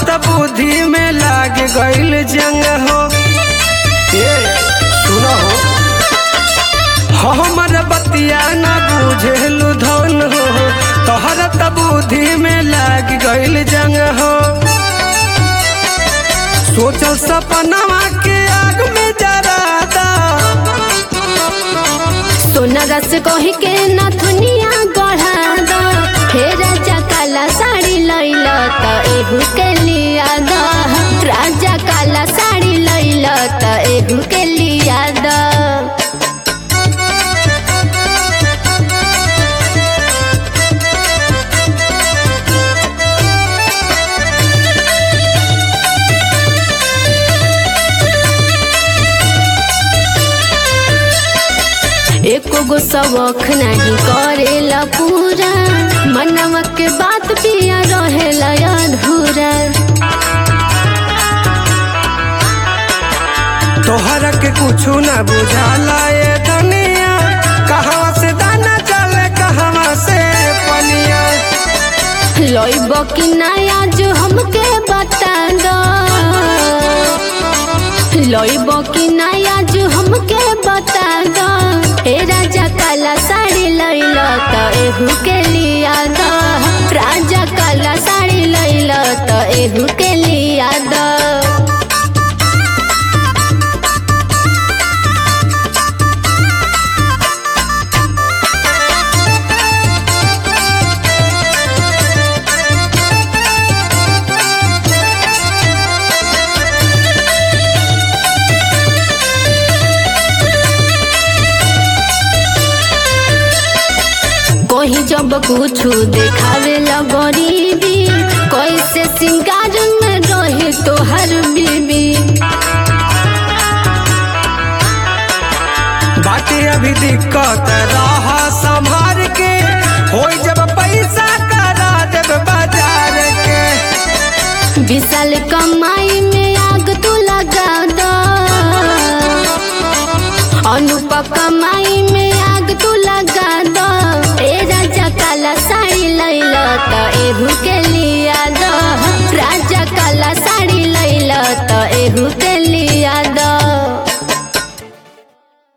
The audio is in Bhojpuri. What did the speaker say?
त बुद्धि में लाग गईल जंग हो ए सुनो हो हमर बतिया न बुझेलु धन हो तोहर त बुद्धि में लाग गईल जंग हो सोचल सपनवा के आग में जरा दा सोना रस कही के नथुनिया गढ़ा द हे राजा काला साड़ी लैल त एहू के लिया द राजा काला साड़ी लैल त एहू के लिया द एको गो सबक नहीं करेला पूरा मनवा के बात पिया रहेला अधूरा तोहरा के कुछु न बुझाला ये दुनिया कहवा से दाना चले कहवा से पनिया लइब कि नया जो हमके बता दो लइब कि नया जो हमके बता दो ए राजा काला साड़ी लैल त एहू के लिया द राजा काला साड़ी लैल त एहू के लिया द कोही जब कुछ देखावे ला गरीबी कैसे सिंगार में रहे तोहर बीबी बाटे अभी दिक्कत रहा संभार के होई जब पैसा करा देब बाजार के विशाल कमाई में आग तू लगा दो अनुप कमाई में आग तू लगा दो ए राजा काला साड़ी लैल त एहू के लिया दो राजा काला साड़ी लैल त एहू के लिया दो